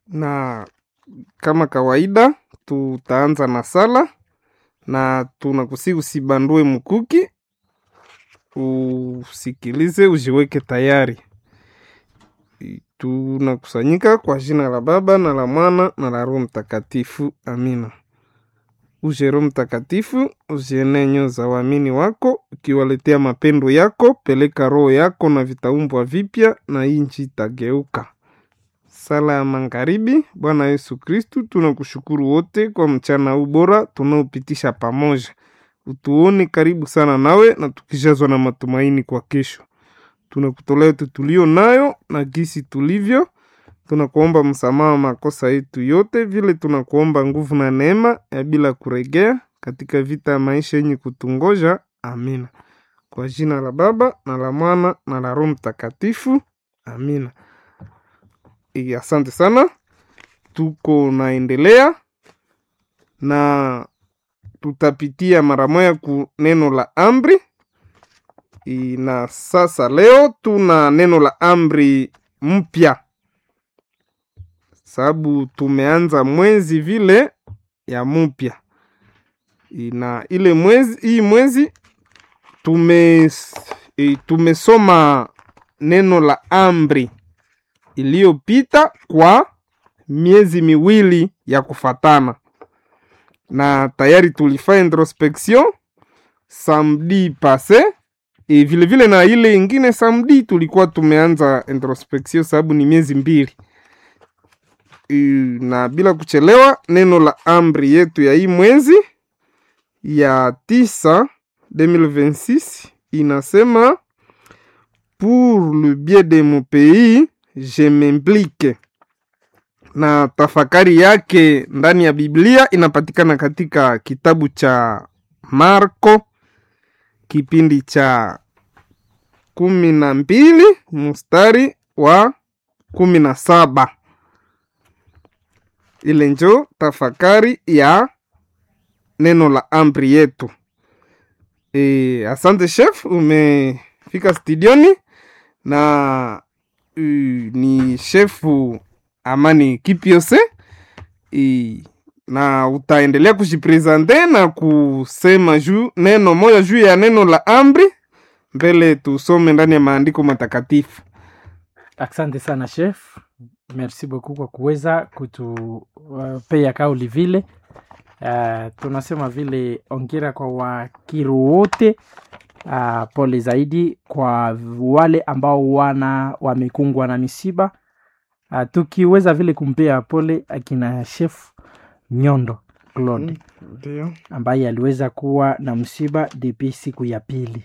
na kama kawaida tutaanza na sala na tunakusi usibandue mkuki, usikilize, ujiweke tayari. Tunakusanyika kwa jina la Baba na la Mwana na la Roho Mtakatifu, amina. Uje Roho Mtakatifu, uzienee nyoyo za waamini wako, ukiwaletea mapendo yako. Peleka roho yako na vitaumbwa vipya, na inchi itageuka. Sala ya magharibi. Bwana Yesu Kristu, tunakushukuru wote kwa mchana huu bora tunaopitisha pamoja. Utuone karibu sana nawe na tukijazwa na matumaini kwa kesho. Tunakutolea yote tulio nayo na gisi tulivyo. Tunakuomba msamaha wa makosa yetu yote, vile tunakuomba nguvu na neema ya bila kuregea katika vita ya maisha yenye kutungoja. Amina. Kwa jina la Baba na la Mwana na la Roho Mtakatifu. Amina. E, asante sana. Tuko naendelea na tutapitia mara moja ku neno la amri e, na sasa leo tuna neno la amri mpya, sababu tumeanza mwezi vile ya mpya e, na ile mwezi hii mwezi tume e, tumesoma neno la amri iliyopita kwa miezi miwili ya kufatana, na tayari tulifanya introspection samedi passe e, vile vile na ile ingine samedi tulikuwa tumeanza introspection sababu ni miezi mbili e, na bila kuchelewa, neno la amri yetu ya hii mwezi ya tisa 2026 inasema pour le bien de mon pays je m'implique, na tafakari yake ndani ya Biblia inapatikana katika kitabu cha Marko kipindi cha kumi na mbili mstari wa kumi na saba. Ile njo tafakari ya neno la amri yetu. E, asante chef, umefika studioni na uh, ni shefu Amani Kipiose e, na utaendelea kujipresente na kusema juu neno moja juu ya neno la amri mbele tusome ndani ya maandiko matakatifu. Asante sana chef, merci beaucoup kwa kuweza kutupea uh, kauli vile uh, tunasema vile ongera kwa wakiru wote uh, pole zaidi kwa wale ambao wana wamekungwa na misiba uh, tukiweza vile kumpea pole akina chef Nyondo Claude Ndio. ambaye aliweza kuwa na msiba depuis siku ya pili.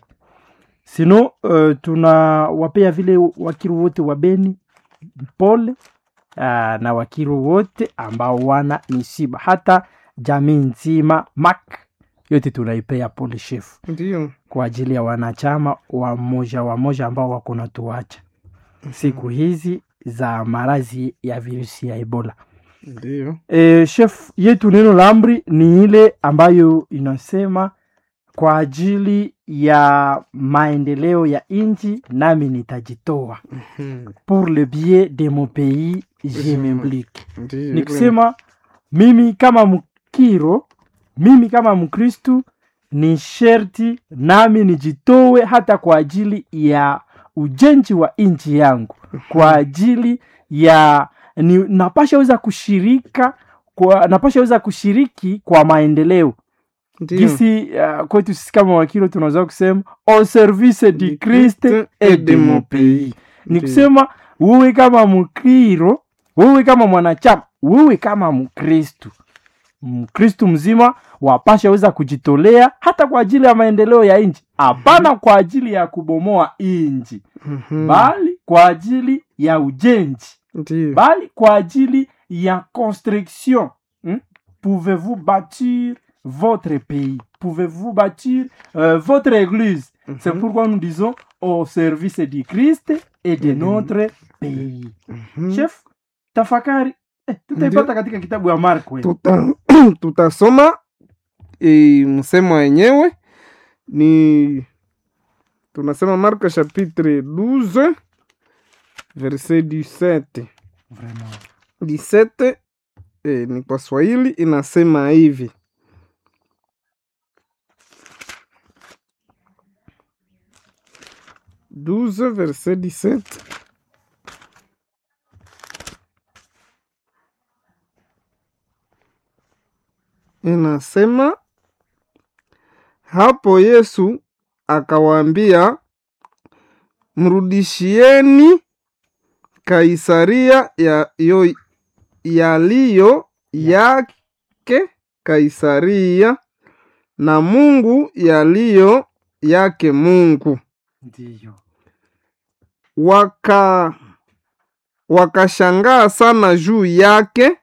Sino uh, tunawapea vile wakiru wote wa Beni pole uh, na wakiru wote ambao wana misiba, hata jamii nzima mak yote tunaipea pole shefu Ndio. kwa ajili ya wanachama wa moja wa moja ambao wako na tuacha siku hizi za maradhi ya virusi ya Ebola. Ndio. E, chef yetu neno la amri ni ile ambayo inasema kwa ajili ya maendeleo ya nchi nami nitajitoa, Mhm. pour le bien de mon pays je m'implique. Ndio. Ni kusema mimi kama Mkiro, mimi kama Mkristu ni sherti nami nijitowe hata kwa ajili ya ujenzi wa nchi yangu, kwa ajili ya ni, napasha weza kushirika kwa, napasha weza kushiriki kwa maendeleo Ndio. gisi uh, kwetu sisi kama wakilo tunaweza kusema au service du Christ et de mon pays. Ni Ndio. kusema wewe kama Mkiro, wewe kama mwanachama, wewe kama Mkristu, Mkristu mzima wapasha weza kujitolea hata kwa ajili ya maendeleo ya nchi, hapana kwa ajili ya kubomoa nchi, Mhm. bali kwa ajili ya ujenzi Ndio. bali kwa ajili ya construction hmm? pouvez-vous bâtir votre pays pouvez-vous bâtir euh, votre église c'est Mhm. pourquoi nous disons au service du Christ et de Mhm. notre pays Mhm. chef tafakari eh, tutaipata katika kitabu ya Marko eh. tuta tutasoma e, msemo wenyewe ni tunasema Marko chapitre 12 verset 17 Vraiment. 17 eh, ni kwa Swahili inasema hivi douze verset 17 inasema hapo Yesu akawaambia, mrudishieni Kaisaria ya yo, yaliyo yake Kaisaria na Mungu yaliyo yake Mungu. ndiyo Waka wakashangaa sana juu yake.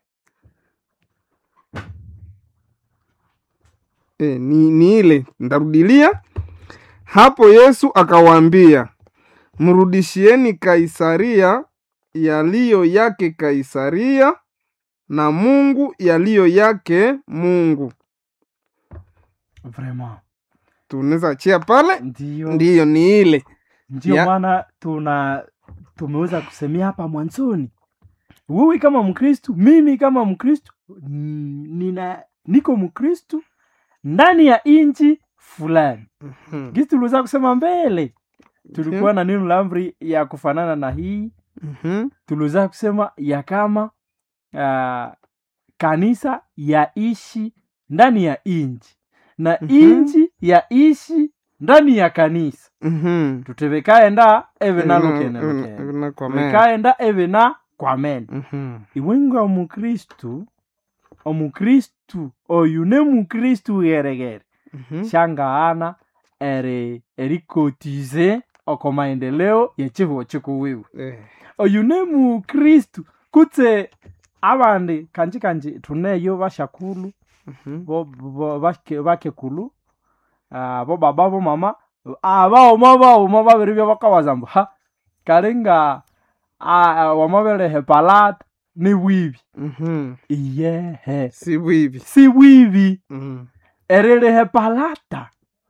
E, ni, ni ile ndarudilia hapo. Yesu akawaambia, mrudishieni Kaisaria yaliyo yake Kaisaria na Mungu yaliyo yake Mungu. vraiment Tunaweza chia pale, ndiyo ndiyo ni ile ndio Ya- maana tuna tumeweza kusemea hapa mwanzoni wewe kama mkristu mimi kama mkristu mm, nina niko mkristu ndani ya inchi fulani Mhm, gisi tuliweza kusema mbele tulikuwa na neno la amri ya kufanana na hii mhm, tuliweza kusema ya kama uh, kanisa yaishi ndani ya inchi na Mhm. inchi yaishi ndani ya kanisa mhm. tutebekaenda eve Ina- nalokeneloke ina- ina kwa mea. bekaenda eve na kwamene Mhm, iwenga omukristu omukristu oyu ne mukristu geregere mhm, shangaana eri erikotize oko maendeleo yechihuo chikuwiwe eh, oyu ne mukristu kutse abandi kanji kanji tuneyo bashakulu mhm, bo, bo, bake- bakekulu ah, bo baba bo mama abaoma baoma babiri bya bakawazambu ha kalinga ah, wamabelehe palata ni bwibi mhm. iyehe si bwibi si bwibi Mhm, erelehe palata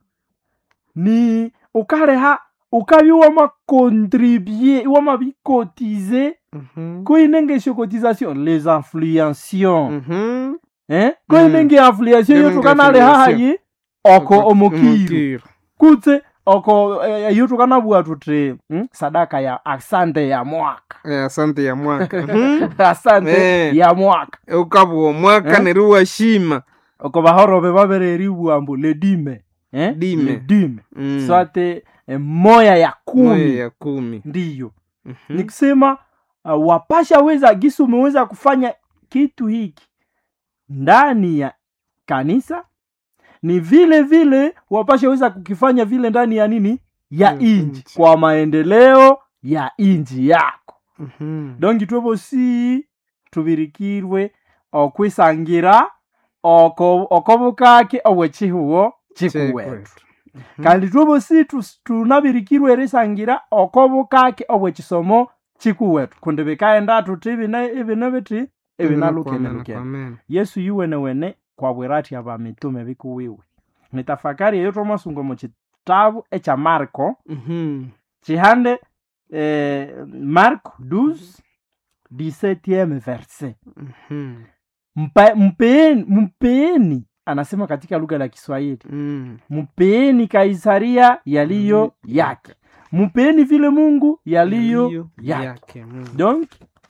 ni ukaleha ukabi wamakontribue wamabikotize mhm, koinenge cotisation les influencions mhm. eh koinenge influention yo Koinenge tukanaleha affiliation. hayi oko Oko- omokiru omokiru. kutse oko eh, iyo tukanabua tuti mm, sadaka ya asante ya mwaka Eh, asante ya mwaka Mhm. asante Eh. ya mwaka ukabwa omwaka Eh? neriwa shima oko bahorobe babereriwa mbu ledime eh? Dime. ledime Mm. swate eh, moya ya kumi Moya ya kumi ndiyo Mhm. ni kusema uh, wapasha weza gisi umeweza kufanya kitu hiki ndani ya kanisa ni vile vile wapasha weza kukifanya vile ndani ya nini ya Mm, inji inji. kwa maendeleo ya inji yako Mhm. dongi twebosi tubirikirwe okwisangira oko okobukake obwechihuo chikuwetu Chekwetu. Mhm. kandi twobosi tus- tunabirikirwe erisangira okobukake obwechisomo chikuwetu kundi bikaenda tuti ibine ibine biti ibinalukenelukene Amen. yesu yuwenewene kwabwira ati aba mitume bikuwiwe nitafakari eyo twomasunga mu kitabu ekya marko Mhm. chihande eh, marko 12 17 verse Mhm. Mpa, mpeni, mpeni anasema katika lugha la kiswahili Mm. mpeni kaisaria yaliyo Mm, yake mpeni vile mungu yaliyo Yaliyo yake yake Mungu. donc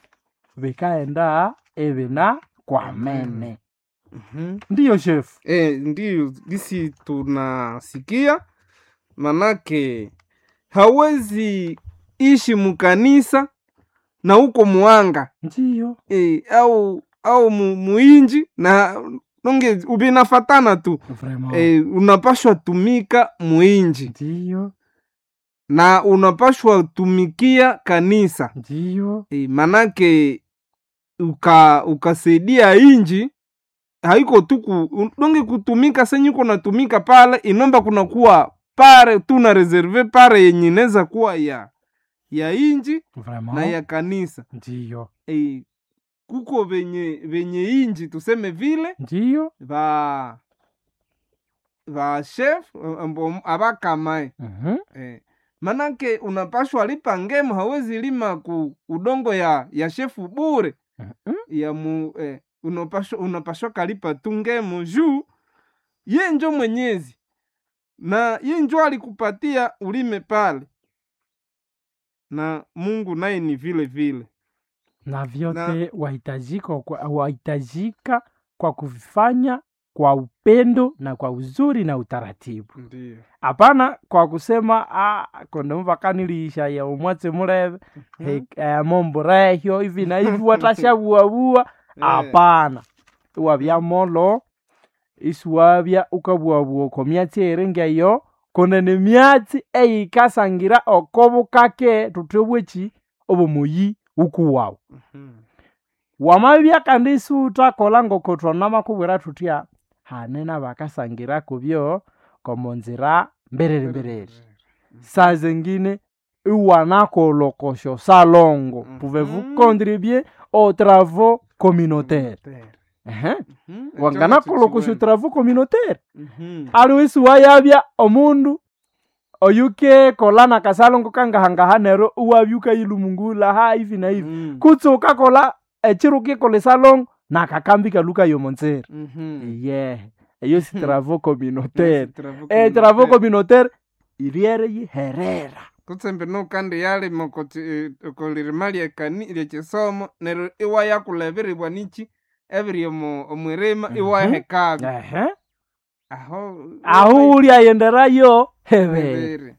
bikaenda ebina kwamene Mhm. ndiyo shefu Eh, ndiyo gisi tunasikia manake hawezi ishi mukanisa na uko muanga ndiyo eh, au au mu, muinji na nonge ubinafatana tu vraiment eh, unapashwa tumika muinji ndiyo na unapashwa tumikia kanisa ndiyo e, manake uka ukasaidia inji haiko tu ku- donge kutumika senyuko natumika pale inomba kunakuwa pare tu na reserve pare yenye inaweza kuwa ya ya inji vraiment na ya kanisa ndiyo e, kuko venye venye inji tuseme vile ndiyo va va chef ambo abakamae Mhm. Eh, manake unapashwa lipa ngemu, hawezi lima ku udongo ya ya shefu bure Mhm. ya mu eh, unapashwa unapashwa kalipa tungemo juu ye njo mwenyezi na ye njo alikupatia ulime pale na mungu naye ni vile vile na vyote wahitajika kwa, wahitajika kwa kuvifanya kwa upendo na kwa uzuri na utaratibu ndio hapana kwa kusema ah, kondomva kanilisha ya umwatse muleve he- eh, mombo rehyo hivi na hivi watashavuavua hapana iwavya molo isiwavya ukavuavua ko myatsi erengeyo konene myatsi eyikasangira okobukake tutebweki obomuyi ukuwawu wamabya kandi isiutakola ngoko twanamakubwira tutya hanena bakasangira kubyo komonzira mberere mberere saa zengine iwanakolokosho salongo Mhm. pouvez-vous contribuer aux travaux communautaires Ehe. wanganakolokosha travaux communautaire aliwisi wayabya omundu oyuke kolana kasalongo kangahangaha nero iwabyuka ilumungula ha hivi na hivi kutsi ukakola echiro ukikola esalongo nakakambi kaluka yomonzera ye eyo si travaux communautaire e travaux communautaire iriere yiherera kutsembe nukandi yalima okolirima lyekisomo neryo iwayakuleberibwa niki ebiri omu- omwirima Mhm. iwahekabi ehe aho aho uli ayenderayo hebere ebere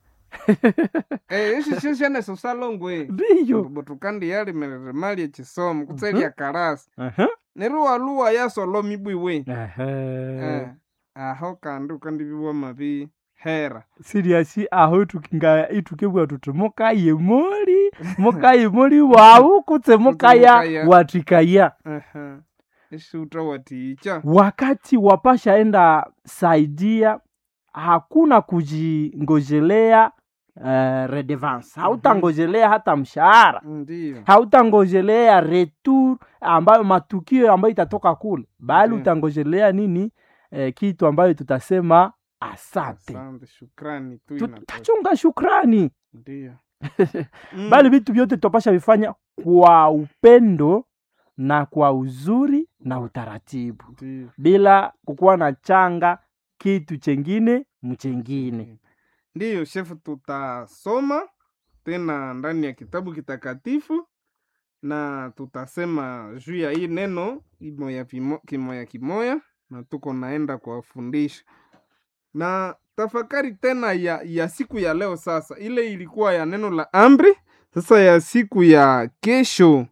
esyo syo syaneso salongwe ndiyo butukandi yalimirima lyekisomo kutse Mhm. lyakalasi Ehe. neryo waluwa yasoloma ibwiwe Ehe. Eh, aho kandi ukandibiwa mabi hera siriasi aho tukinga itukibwa tuti mukaye moli mukaye moli wawu kutse mukaya mukaya. watikaya Aha. eshuta waticha wakati wapasha enda saidia hakuna kujingojelea uh, redevance hautangojelea hata mshahara ndiyo hautangojelea retour ambayo matukio ambayo itatoka kule bali Ndiyo. utangojelea nini eh, kitu ambayo tutasema asante asante shukrani tu Tu- inatosha. tutachunga shukrani ndiyo bali vitu vyote tutapasha vifanya kwa upendo na kwa uzuri na utaratibu ndiyo bila kukuwa na changa kitu chengine mchengine ndiyo shefu tutasoma tena ndani ya kitabu kitakatifu na tutasema juu ya hii neno imoya vimo- kimoya kimoya na tuko naenda kuwafundisha na tafakari tena ya, ya siku ya leo sasa ile ilikuwa ya neno la amri sasa ya siku ya kesho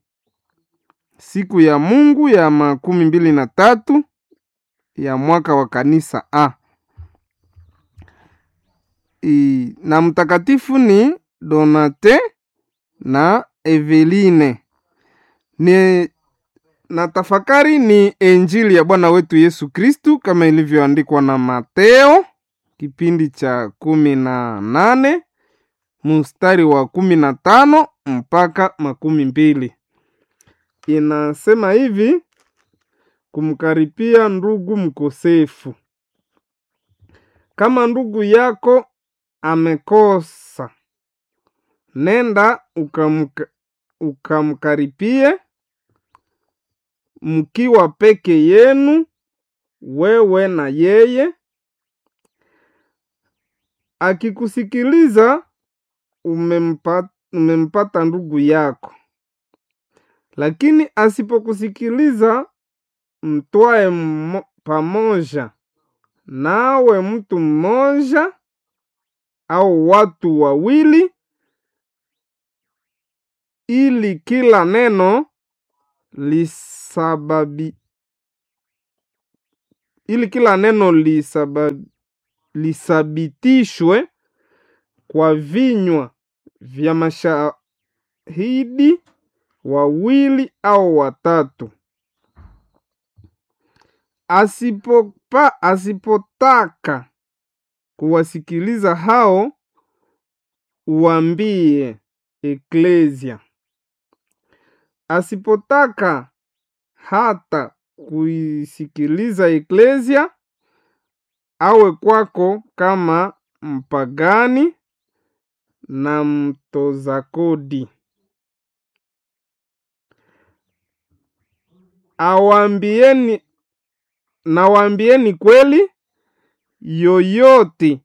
siku ya mungu ya makumi mbili na tatu ya mwaka wa kanisa a I, na mtakatifu ni donate na eveline ni na tafakari ni injili ya bwana wetu yesu kristu kama ilivyoandikwa na mateo kipindi cha kumi na nane mstari wa kumi na tano mpaka makumi mbili inasema hivi kumkaripia ndugu mkosefu kama ndugu yako amekosa nenda ukamka, ukamkaripie mkiwa peke yenu wewe na yeye akikusikiliza umempa, umempata ndugu yako lakini asipokusikiliza mtwae mmo- pamoja nawe mtu mmoja au watu wawili ili kila neno lisababi ili kila neno lisaba, lisabitishwe kwa vinywa vya mashahidi wawili au watatu asipopa asipotaka kuwasikiliza hao uambie eklesia asipotaka hata kuisikiliza eklesia awe kwako kama mpagani na mtoza kodi awaambieni nawaambieni kweli yoyote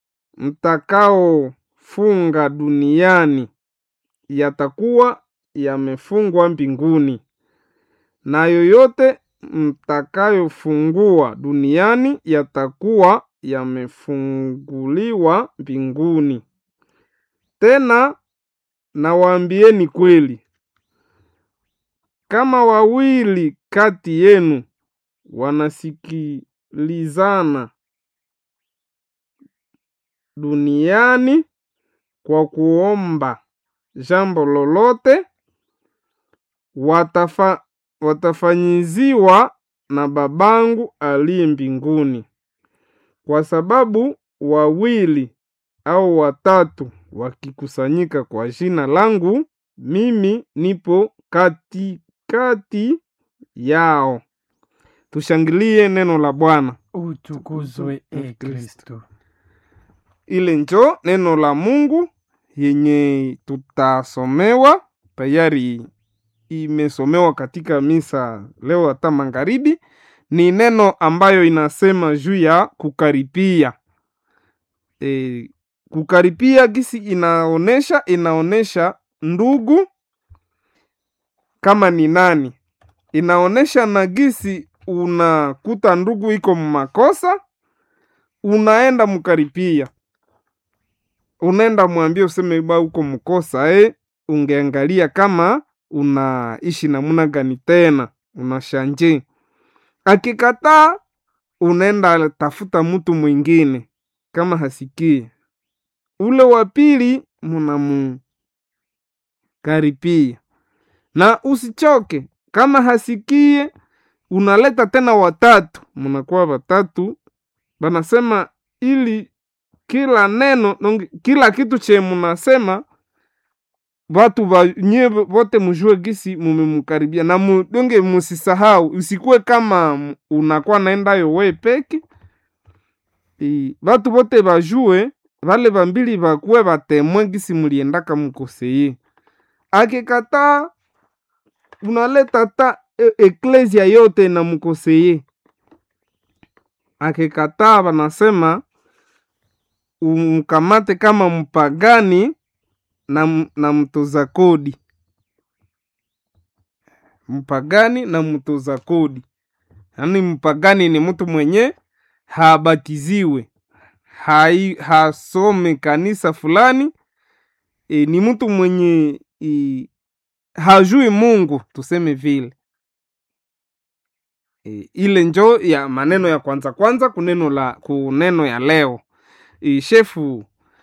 mtakaofunga duniani yatakuwa yamefungwa mbinguni na yoyote mtakayofungua duniani yatakuwa yamefunguliwa mbinguni tena nawaambieni kweli kama wawili kati yenu wanasikilizana duniani kwa kuomba jambo lolote watafa, watafanyiziwa na babangu aliye mbinguni kwa sababu wawili au watatu wakikusanyika kwa jina langu mimi nipo katikati kati yao tushangilie neno la bwana utukuzwe e kristo ile njo neno la mungu yenye tutasomewa tayari imesomewa katika misa leo hata magharibi ni neno ambayo inasema juu ya kukaripia e, kukaripia gisi inaonesha inaonesha ndugu kama ni nani inaonesha na gisi unakuta ndugu iko mmakosa unaenda mkaripia unaenda mwambia useme ba uko mkosa eh, ungeangalia kama unaishi namuna gani tena unashanje akikataa unaenda tafuta mtu mwingine kama hasikie ule wa pili munamukaripia na usichoke kama hasikie unaleta tena watatu munakuwa watatu banasema ili kila neno nongi- kila kitu che munasema watu nye wote mujue gisi mumemkaribia na mu, donge musisahau usikuwe kama m- unakuwa naendayo we peke I, watu wote bajue vale vambili vakuwe vatemwe gisi muliendaka mukoseye akikataa unaleta ta e, eklesia yote na mukoseye akikataa vanasema umkamate kama mpagani na, m- na mtoza kodi mpagani na mtoza kodi yaani mpagani ni mtu mwenye habatiziwe hai, hasome kanisa fulani e, ni mtu mwenye e, hajui mungu tuseme vile e, ile njo ya maneno ya kwanza kwanza kuneno la kuneno ya leo e, shefu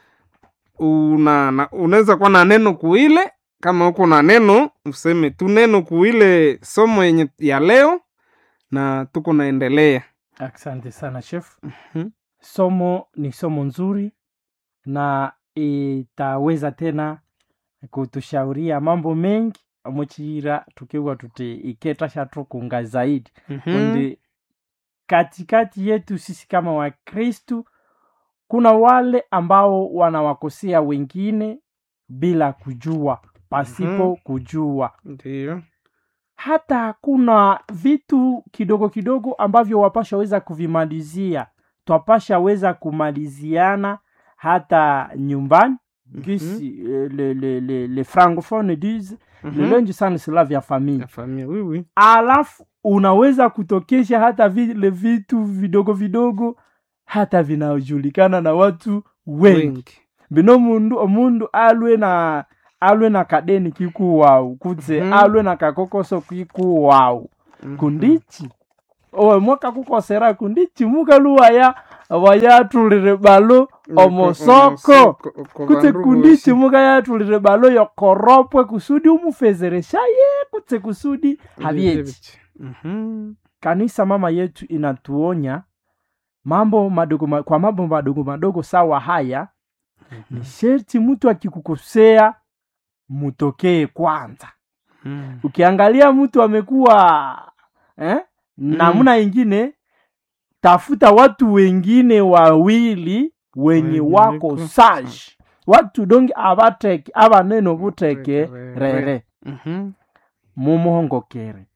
una na- unaweza kuwa na neno kuile kama uko na neno useme tu neno kuile somo yenye ya leo na tuko naendelea asante sana chef Mhm. somo ni somo nzuri na itaweza tena kutushauria mambo mengi amuchira tukiwa tuti iketa shatukunga zaidi Mhm. kundi katikati yetu sisi kama wakristu kuna wale ambao wanawakosea wengine bila kujua pasipo Mhm. kujua Ndiyo. hata kuna vitu kidogo kidogo ambavyo wapasha weza kuvimalizia twapasha weza kumaliziana hata nyumbani gisi eh, le, le, le, le francophone disent Mhm. le linge sans cela vya famille Ya familia, oui, oui. alafu unaweza kutokesha hata vile vitu vidogo vidogo hata vinajulikana na watu wengi Wengi. bino mundu omundu alwe na alwe na kadeni kikuwau kutse Mhm. alwe na kakokoso kikuwau Mhm. kundichi owe mwakakukosera kundichi mukaluwaya wayatulire balo omosoko Omosoko, oko kutse bandu kundichi bosi. mukayatulire balo yokoropwe kusudi umufezereshaye kutse kusudi habyechi Mhm. kanisa mama yetu inatuonya mambo madogo ma, kwa mambo madogo madogo sawa haya ni sherti mtu akikukosea mutokee kwanza Mhm. ukiangalia mtu amekuwa eh, namna ingine tafuta watu wengine wawili wenye Wenye wako wiko- sage watu donge abateke abanene obuteke Rere. rere Mhm. mumuhongokere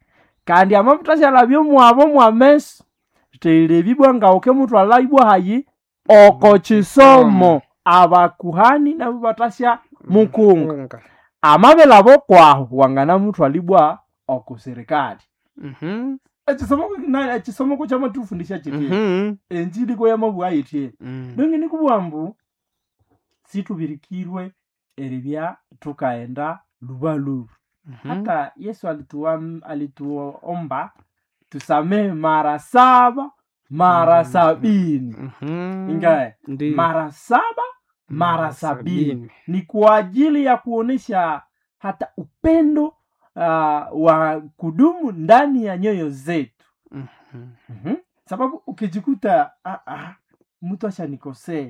kandi amavuta syalabya mwabo mwameso teilebibwa ngauke mutu alaibwa hayi oko chisomo abakuhani nabo batasya mukunga Unga. amabelabo kwaho wangana mutu alibwa oko serikali Mhm. ekisomo na- ekisomo ko kyamatufundisha kiti Mhm. enjili ko yamabwa yitie Mm. donge nikubwa mbu situbirikirwe eribya tukaenda lubaluba Mhm. hata yesu alituam- alituomba tusamehe mara saba mara Mhm. sabini Mhm. ingae Ndiyo. mara saba mara Mara sabini sabini. ni kwa ajili ya kuonesha hata upendo uh, wa kudumu ndani ya nyoyo zetu Mhm. mm-hmm. sababu ukijikuta ah, ah, mtu ashanikosea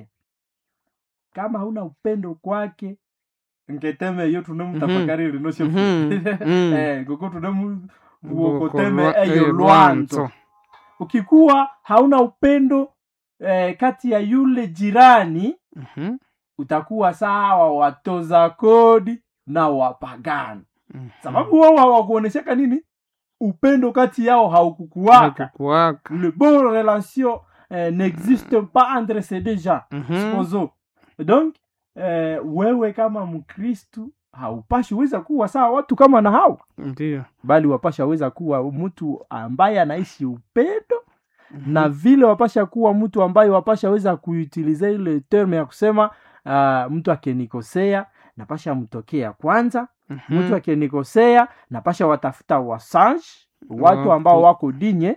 kama hauna upendo kwake nketeme iyo tunemutafakari rinosho Mhm. Mm. eh, kuko tunemu uokoteme Buokolwa- eyo eh, lwanzo ukikuwa hauna upendo eh, kati ya yule jirani Mhm. utakuwa sawa watoza kodi na wapagani Mhm. sababu wao hawakuonesheka nini upendo kati yao haukukuwaka Hakukuwaka. le bon relation eh, n'existe pas entre ces deux gens Mhm. supposons donc eh, wewe kama mkristu haupashi weza kuwa sawa watu kama na hao Ndiyo. bali wapasha weza kuwa mtu ambaye anaishi upendo Mhm. na vile wapasha kuwa mtu ambaye wapasha weza kuutiliza ile terme ya kusema uh, mtu akenikosea napasha mtokea kwanza Mhm. mtu akenikosea napasha watafuta wasange watu Watu. ambao wako dinye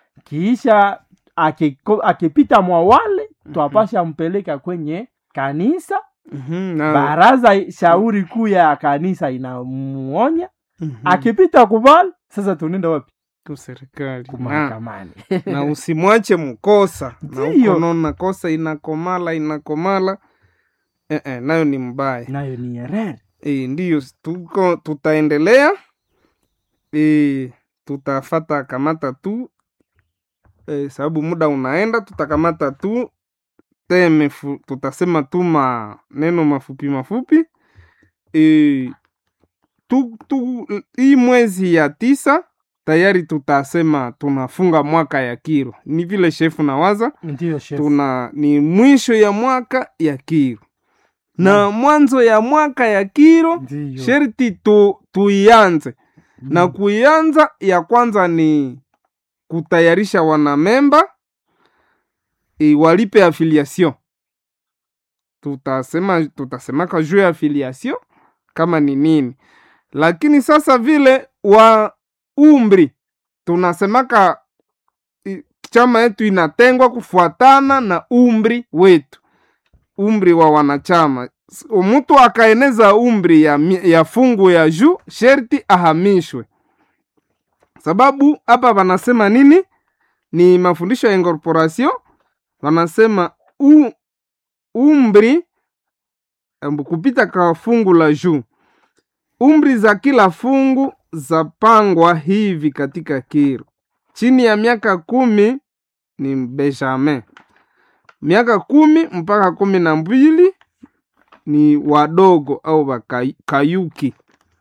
kiisha akiko- akipita mwa wale twapasha mpeleka kwenye kanisa Mhm. Na- baraza shauri kuu ya kanisa inamuonya Mhm. akipita kubali sasa tunaenda wapi Ku serikali. Na- kumahakamani na usimwache mkosa na Ndiyo. uko naona kosa inakomala inakomala eh, eh, nayo ni mbaya nayo ni erere e, ndiyo tuko tutaendelea e, tutafata kamata tu e, sababu muda unaenda tutakamata tu teme fu, tutasema tu maneno mafupi mafupi e, tu, tu, hii mwezi ya tisa tayari tutasema tunafunga mwaka ya kiro ni vile shefu nawaza ndiyo chef. tuna ni mwisho ya mwaka ya kiro na mwanzo ya mwaka ya kiro ndiyo sherti tu, tuianze Mm. na kuianza ya kwanza ni kutayarisha wanamemba e, walipe affiliation tutasema tutasemaka juu ya affiliation kama ni nini lakini sasa vile wa umri tunasemaka i- chama yetu inatengwa kufuatana na umri wetu umri wa wanachama S- mtu akaeneza umri ya, mi- ya fungu ya juu sherti ahamishwe sababu hapa wanasema nini ni mafundisho ya incorporation wanasema u, umri embu kupita kwa fungu la juu umri za kila fungu zapangwa hivi katika kiro chini ya miaka kumi ni benjamin miaka kumi mpaka kumi na mbili ni wadogo au wakayuki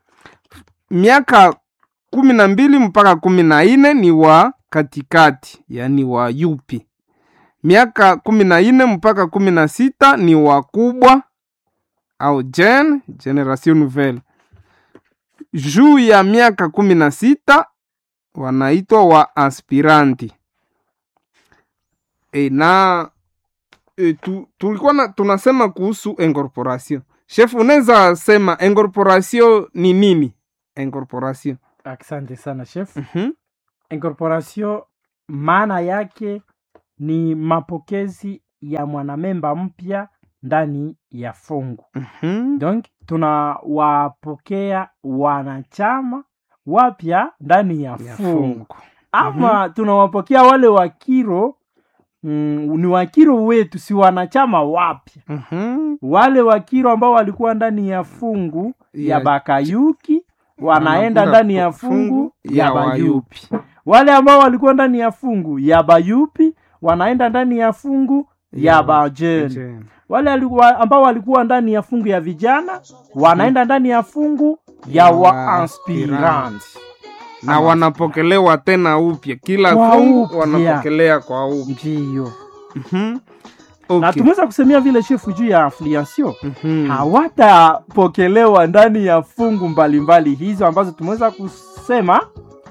miaka kumi na mbili mpaka kumi na nne ni wa katikati yani wa yupi miaka kumi na nne mpaka kumi na sita ni wakubwa au gen generation nouvelle juu ya miaka kumi na sita wanaitwa wa aspiranti e, na e, tu, tulikuwa na, tunasema kuhusu incorporation chef unaweza sema incorporation ni nini incorporation asante sana chef Mhm, incorporation maana yake ni mapokezi ya mwanamemba mpya ndani ya fungu mhm, donc tunawapokea wanachama wapya ndani ya ya fungu fungu ama tunawapokea wale wakiro mm, ni wakiro wetu si wanachama wapya Mhm, wale wakiro ambao walikuwa ndani ya fungu ya, Ya- bakayuki wanaenda wanakwenda ndani ya fu- fungu ya, ya bayupi wale ambao walikuwa ndani ya fungu ya bayupi wanaenda ndani ya fungu ya, Ya bajeni Jen. wale alikuwa, ambao walikuwa ndani ya fungu ya vijana wanaenda ndani ya fungu ya Ya waaspirant na Ama- wanapokelewa tena upya kila Kwa fungu upya. wanapokelea kwa upya ndiyo Mhm. na Okay. tumeweza kusemea vile shefu juu ya affiliation Mhm. hawatapokelewa ndani ya fungu mbalimbali hizo ambazo tumeweza kusema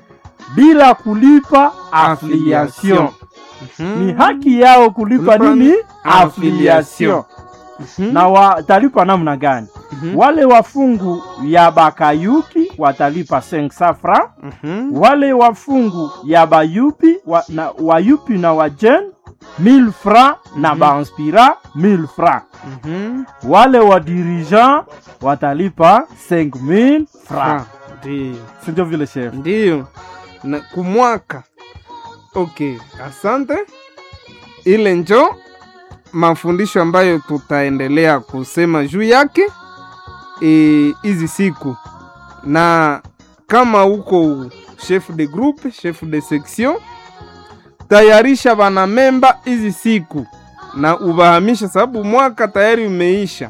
bila kulipa affiliation. Mhm. Ni haki yao kulipa Kulipa nini? affiliation. Affiliation. Mhm. Na watalipa namna gani? Mhm. Wale wa fungu ya Bakayuki watalipa 500 francs, Mhm. wale wa fungu ya Bayupi wa, na, Wayupi na Wajen 1000 francs na Mhm. Bainspira 1000 francs. Mhm. wale wa dirigeant watalipa 5000 francs. Ah, Ndiyo. Si ndio vile chef? ndiyo na kumwaka okay asante ile njo mafundisho ambayo tutaendelea kusema juu yake eh, hizi siku na kama uko chef de groupe chef de section tayarisha banamemba hizi siku na ubahamisha sababu mwaka tayari umeisha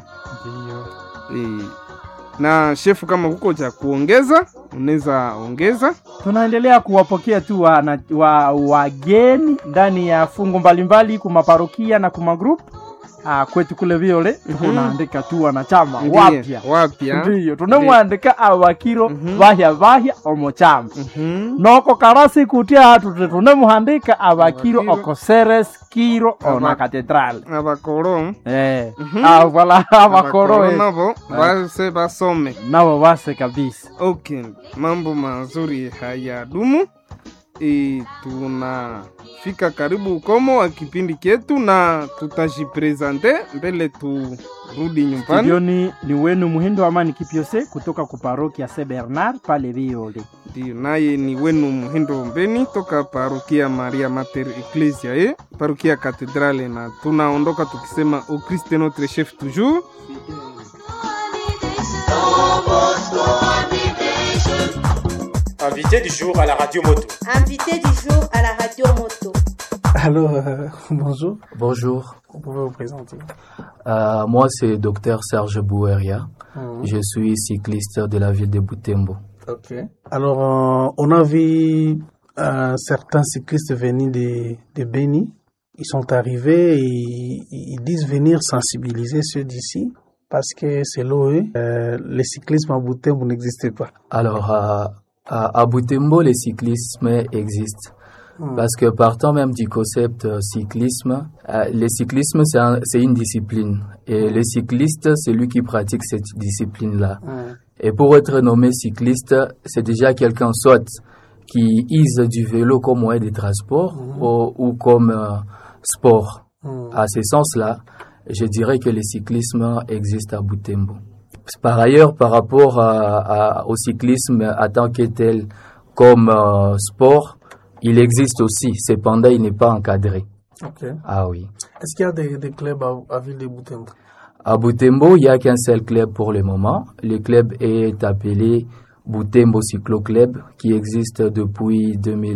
Ndio. eh, na shefu kama kuko cha kuongeza unaweza ongeza Tunaendelea kuwapokea tu wana- wa wageni ndani ya fungu mbalimbali kumaparokia na kumagroup ah, kwetu kule viole tuko Mhm. naandika tu wanachama Ndiye, wapya wapya ndiyo tunamwandika abakiro Mhm. bahya bahya omochama Mhm. noko karasi kutia hatu tunemuhandika abakiro Abakiro. okoseres kiro Aba- ona katedrale abakoro Eh, Mhm. ah, voilà abakoro eh. nabo base basome nabo base kabisa okay mambo mazuri hayadumu e, tunafika karibu ukomo wa kipindi chetu na tutajipresente mbele turudi nyumbani studioni ni wenu muhindo amani kipyose kutoka kuparokia se bernard pale viole ndio naye ni wenu muhindo mbeni toka parokia maria mater ecclesia e parokia katedrale na tunaondoka tukisema au christ est notre chef toujours Invité du jour à la radio moto. Invité du jour à la radio moto. Alors, euh, bonjour, Bonjour, vous pouvez vous présenter. Euh, moi c'est Dr Serge Boueria. Mhm. Je suis cycliste de la ville de Butembo. Ok. Alors, euh, on a vu euh, certains cyclistes venir de, de Beni. Ils sont arrivés et ils ils disent venir sensibiliser ceux d'ici parce que selon eux, euh, le cyclisme à Butembo n'existe pas. Alors à, à, à Butembo, le cyclisme existe. Mhm. Parce que partant même du concept euh, cyclisme, euh, le cyclisme c'est un- c'est une discipline. Et le cycliste, c'est lui qui pratique cette discipline-là. Mhm. Et pour être nommé cycliste, c'est déjà quelqu'un soit qui use du vélo comme moyen de transport ou, ou comme euh, sport. Mhm. À ce sens-là, je dirais que le cyclisme existe à Butembo. Par ailleurs, par rapport à- à- au cyclisme en tant que tel comme euh, sport, il existe aussi. Cependant, il n'est pas encadré. Ok. Ah oui. Est-ce qu'il y a des, des clubs à, à Ville de Butembo À Butembo, il n'y a qu'un seul club pour le moment. Le club est appelé Butembo Cyclo Club, qui existe depuis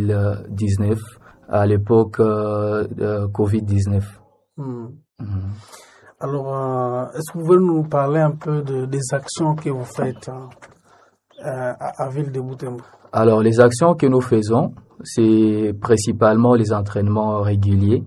2019, à l'époque euh, de Covid-19. Mhm. Mhm. Alors, euh, est-ce que vous pouvez nous parler un peu de, des actions que vous faites hein, euh, à, à Ville de Butembo Alors, les actions que nous faisons, c'est principalement les entraînements réguliers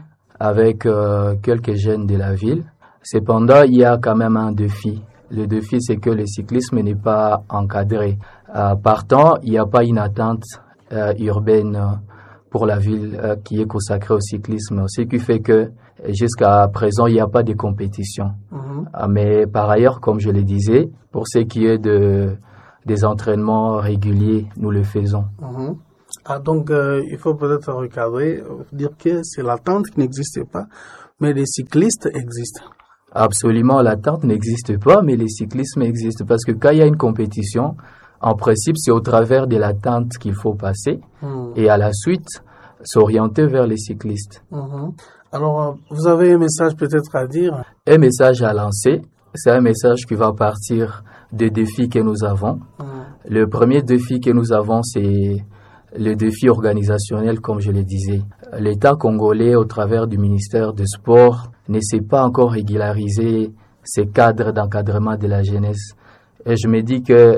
avec euh, quelques jeunes de la ville. Cependant, il y a quand même un défi. Le défi, c'est que le cyclisme n'est pas encadré. Euh, partant, il n'y a pas une attente euh, urbaine euh, pour la ville euh, qui est consacrée au cyclisme, ce qui fait que jusqu'à présent, il n'y a pas de compétition. Mhm. Ah, Mais par ailleurs, comme je le disais, pour ce qui est de, des entraînements réguliers, nous le faisons. Mhm. Ah, donc, euh, il faut peut-être recadrer, euh, dire que c'est l'attente qui n'existe pas, mais les cyclistes existent. Absolument, l'attente n'existe pas, mais le cyclisme existe parce que quand il y a une compétition, en principe, c'est au travers de l'attente qu'il faut passer Mhm. et à la suite s'orienter vers les cyclistes. Mhm. Alors, euh, vous avez un message peut-être à dire Un message à lancer, c'est un message qui va partir des défis que nous avons. Mhm. Le premier défi que nous avons, c'est le défi organisationnel, comme je le disais. L'État congolais, au travers du ministère du Sport, ne sait pas encore régulariser ces cadres d'encadrement de la jeunesse. Et je me dis que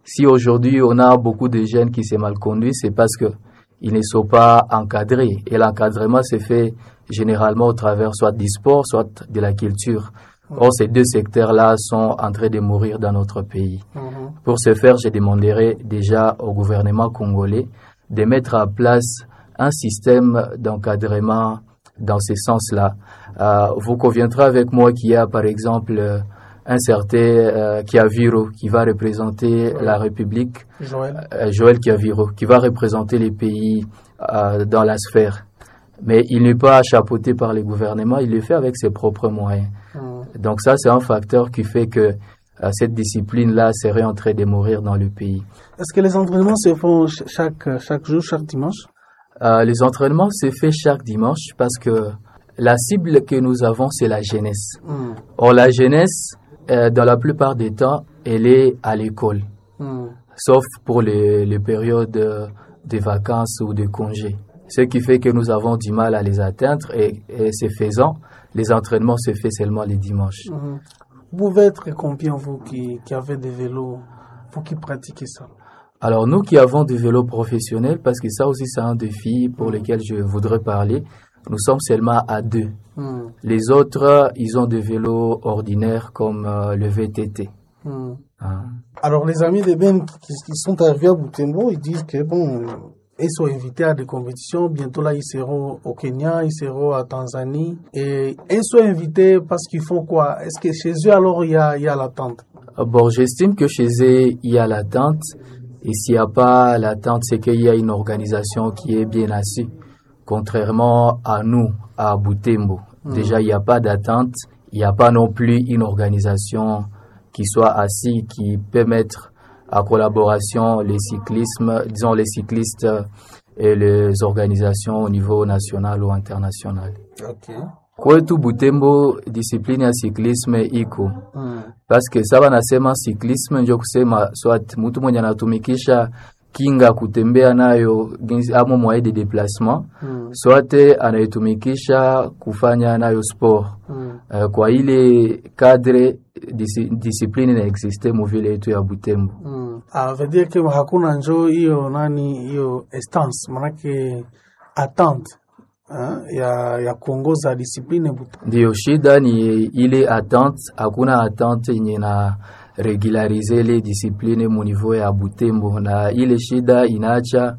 Si aujourd'hui on a beaucoup de jeunes qui s'est mal conduits, c'est parce que ils ne sont pas encadrés. Et l'encadrement se fait généralement au travers soit du sport, soit de la culture. Or, ces deux secteurs-là sont en train de mourir dans notre pays. Mhm. Pour ce faire, je demanderai déjà au gouvernement congolais de mettre en place un système d'encadrement dans ce sens-là. Euh, vous conviendrez avec moi qu'il y a, par exemple, euh, un certain euh, Kiaviro qui va représenter la République, Joël. euh, Joël Kiaviro, qui va représenter les pays euh, dans la sphère. Mais il n'est pas chapeauté par les gouvernements, il le fait avec ses propres moyens. Mhm. Donc ça, c'est un facteur qui fait que euh, cette discipline-là serait en train de mourir dans le pays. Est-ce que les entraînements se font ch- chaque, chaque jour, chaque dimanche Euh, les entraînements se fait chaque dimanche parce que la cible que nous avons, c'est la jeunesse. Mhm. Or, la jeunesse, euh, dans la plupart des temps, elle est à l'école, Mhm. sauf pour les, les périodes euh, de vacances ou de congés. Ce qui fait que nous avons du mal à les atteindre et, et ce faisant, les entraînements se font seulement les dimanches. Mhm. Vous pouvez être combien, vous qui, qui avez des vélos, vous qui pratiquez ça Alors nous qui avons des vélos professionnels, parce que ça aussi c'est un défi pour lequel je voudrais parler, nous sommes seulement à deux. Mhm. Les autres, ils ont des vélos ordinaires comme euh, le VTT. Mhm. hein. Alors, les amis de Ben qui, qui sont arrivés à Butembo, ils disent que bon, ils sont invités à des compétitions. Bientôt là, ils seront au Kenya, ils seront à Tanzanie. Et ils sont invités parce qu'ils font quoi Est-ce que chez eux, alors, il y a, il y a l'attente Bon, j'estime que chez eux, il y a l'attente. Et s'il n'y a pas l'attente, c'est qu'il y a une organisation qui est bien assise. Contrairement à nous, à Butembo. Déjà, il n'y a pas d'attente. Il n'y a pas non plus une organisation qui soit assise, qui peut mettre à collaboration les cyclismes, disons les cyclistes et les organisations au niveau national ou international. Ok. Kwetu Butembo, discipline ya cyclisme iko Mm. paske saba nasema cyclisme njo kusema swat mtu mwenye anatumikisha kinga kutembea nayo ginsi- amo moyen de déplacement Mm. swate anaitumikisha kufanya nayo sport Mm. uh, kwa ile cadre disi, discipline inaexiste muvile yetu ya Butembo. Mm. Ah, veut dire que hakuna njo hiyo nani hiyo estance manake attente eh, ya, ya kuongoza discipline Butembo. Ndiyo shida ni ile attente, hakuna attente yenye na regularize ile discipline mu niveau ya Butembo, na ile shida inaacha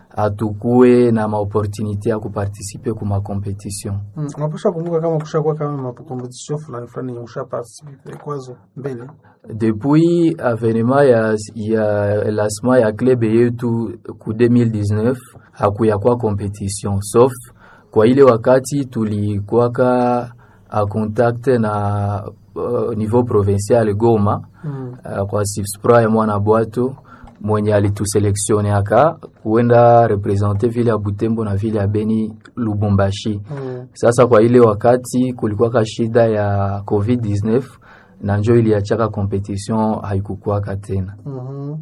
atukue na maopportunité ya kuparticipe kuma competition. Mm. Unapaswa kumbuka kama kushakuwa kama makompetition fulani fulani yenye ushaparticipe kwazo mbele Depuis avenema ya, ya lancement ya club yetu ku 2019 hakuya kwa competition sauf kwa ile wakati tulikuwaka a contact na uh, niveau provincial Goma mm. uh, kwa Sipspra ya mwana bwato mwenye alituseleksioneaka kuenda represente vile ya Butembo na vile ya Beni Lubumbashi. Mm. Sasa kwa ile wakati kulikuwaka shida ya COVID-19 na njo iliachaka competition haikukuwaka tena. Mhm.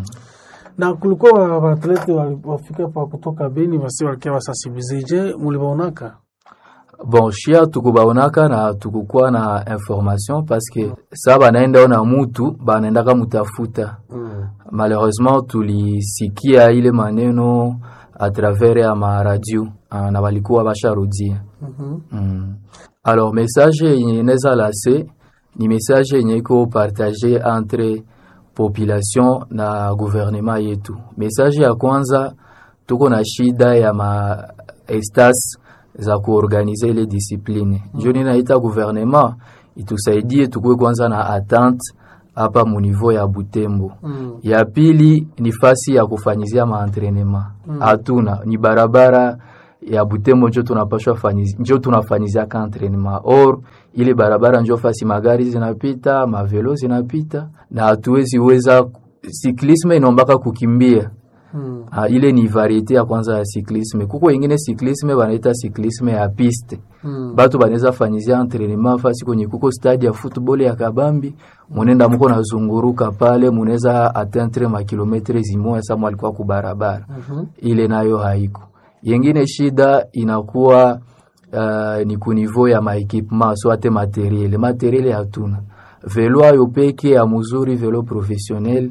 na kulikuwa waatlete wafika pa kutoka Beni basi walikia wasensibilize. Je, mulibaonaka? Bon, shia tukubaonaka na tukukuwa na information paske sa banaenda ona mutu banaendaka mutafuta. Mm. Malheureusement tulisikia ile maneno a travers ya maradio ah, na walikuwa basharudia. Mhm. Mm. Alors message yenye inaweza lase ni message yenye iko partage entre population na gouvernement yetu. Message ya kwanza, tuko na shida ya ma estas za kuorganize ile discipline. Njo ninaita gouvernement itusaidie tukue kwanza na attente hapa mu niveau ya Butembo. Mm. Ya pili ni fasi ya kufanyizia maentrenema hatuna, ni barabara ya Butembo njo tunapashwa fanyizi, njo tunafanyizia ka entraînement or ile barabara njo fasi magari zinapita mavelo zinapita na hatuwezi weza. Siklisme inombaka kukimbia Mm. ha, ile ni variete ya kwanza ya siklisme. Kuko ingine siklisme banaita siklisme ya piste Mm. batu banaweza fanyizia entraînement fasi kwenye kuko stade ya football ya kabambi, munenda muko nazunguruka pale, munaweza atteindre makilometre zimoya sa mwalikuwa kubarabara Mhm. ile nayo haiko. Yengine shida inakuwa uh, ni kunivou ya maekipement so ate materiele materiele hatuna. Velo ayo peke ya muzuri, velo professionnel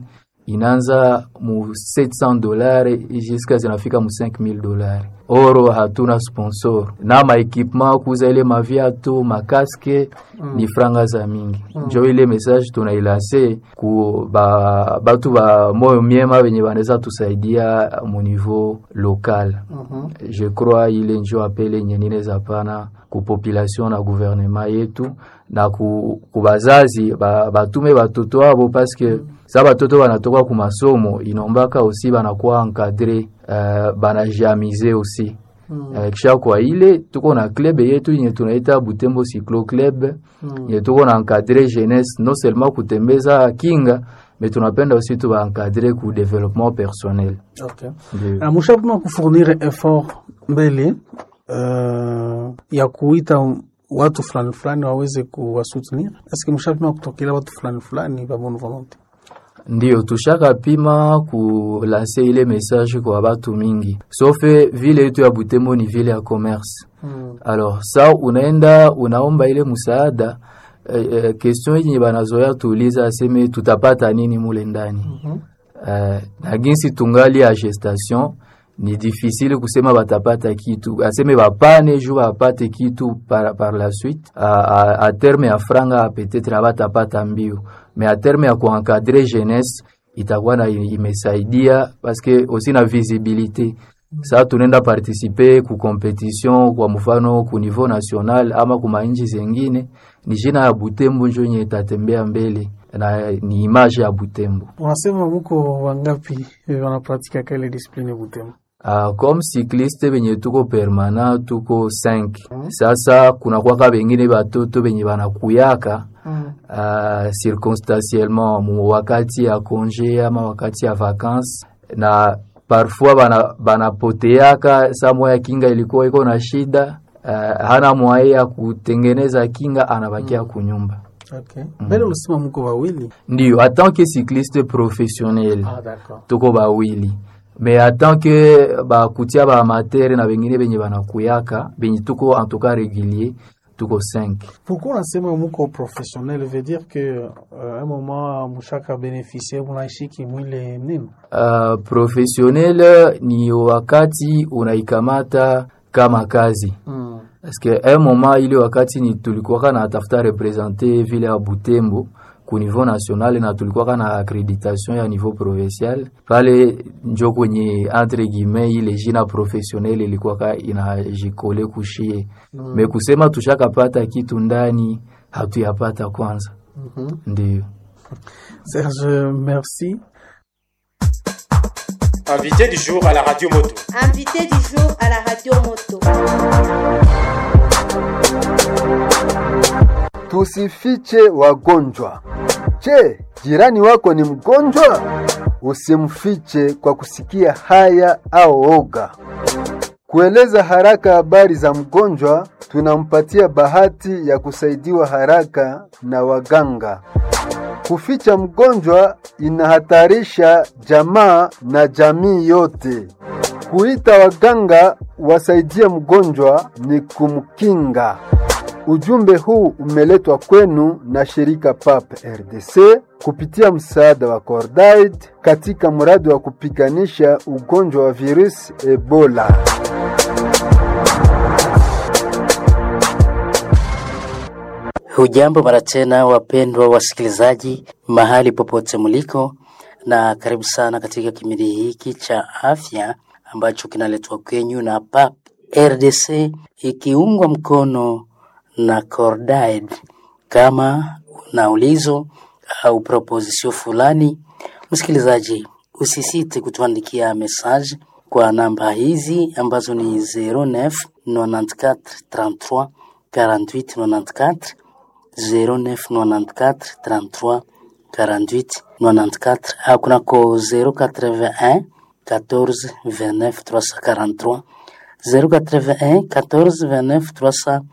inaanza mu 700 dolari jusqu'à zinafika mu 5000 dolari. Oro hatuna sponsor na maekipement kuza ile maviatu makaske mm. ni franga za mingi mm. njo ile message tunailase ku ba, batu ba moyo miema benye banaweza tusaidia mu niveau local mm -hmm. je crois ile njo apele yenye ninaweza pana ku population na gouvernement yetu na ku, ku bazazi ba, batume batoto abo paske mm. sa batoto banatoka ku masomo inombaka aussi banakuwa encadre uh, banajamize aussi mm. uh, kisha kwa ile tuko na club yetu yenye tunaita Butembo Cyclo Club mm. yenye tuko na encadre jeunesse non seulement kutembeza kinga mais tunapenda aussi tuba encadre ku développement personnel okay. Uh, mushapima kufournir effort mbele uh, ya kuita watu fulani fulani waweze kuwasoutenir eske mushapima kutokela watu fulani fulani ba bonne volonté Ndiyo, tushaka pima kulanse ile message kwa batu mingi, sofe vile yetu ya Butembo ni vile ya commerce mm. Alors sa unaenda unaomba ile musaada eh, eh, question yenye banazoya tuuliza aseme tutapata nini mule ndani mm -hmm. eh, na ginsi tungali ya gestation ni difficile kusema batapata kitu, aseme bapane ju bapate kitu par, par la suite a, a, a terme ya franga peut-être na batapata mbio mais a terme ya kuencadre jeunesse itakuwa na imesaidia paske aussi na visibilité saa tunaenda participe ku competition kwa mfano ku niveau national ama ku mainchi zengine, ni jina ya Butembo njo nye itatembea mbele na ni image ya Butembo. Unasema muko wangapi wanapratika kale discipline Butembo? Uh, comme cycliste benye tuko permanent tuko 5 mm. Sasa kuna kwaka bengine batoto benye banakuyaka mm. uh, circonstanciellement mu wakati ya congé ama wakati ya vacances na parfois bana banapoteaka saa moya kinga ilikuwa iko na shida uh, hana mwaye ya kutengeneza kinga anabakia mm. kunyumba Okay. Mbele ulisema mko wawili? Ndio, en tant que cycliste professionnel. Ah, d'accord. Tuko bawili. Mais en tant que bakutia ba amateur na bengine benye banakuyaka, benye tuko en tout cas régulier, tuko 5. Pourquoi unasema mko professionnel veut dire que euh, un moment mushaka bénéficier munaishiki mwile nini? Uh, professionnel ni wakati unaikamata kama kazi. Mm. Parce que un moment ile wakati ni tulikuwa na tafuta representer vile ya Butembo ku niveau national na tulikuwa na accreditation ya niveau provincial pale, njo kwenye entre guillemets ile jina professionnel ilikuwa inajikole kushie mm. Me kusema tushakapata kitu ndani hatuyapata kwanza. mm -hmm. Ndio Serge, merci. Invité du jour à la radio moto. Invité du jour à la radio moto. Tusifiche wagonjwa. Je, jirani wako ni mgonjwa? Usimfiche kwa kusikia haya au oga. Kueleza haraka habari za mgonjwa, tunampatia bahati ya kusaidiwa haraka na waganga. Kuficha mgonjwa inahatarisha jamaa na jamii yote. Kuita waganga wasaidie mgonjwa ni kumkinga. Ujumbe huu umeletwa kwenu na shirika PAP RDC kupitia msaada wa Cordaid katika mradi wa kupiganisha ugonjwa wa virusi Ebola. Hujambo mara tena, wapendwa wasikilizaji, mahali popote mliko, na karibu sana katika kipindi hiki cha afya ambacho kinaletwa kwenyu na PAP RDC ikiungwa mkono na Cordaid. Kama una ulizo au proposition fulani, msikilizaji, usisite kutuandikia message kwa namba hizi ambazo ni 09 94 33 48 94 0994 33 48 94 au kunako 081 14 29 343 081 14 29 343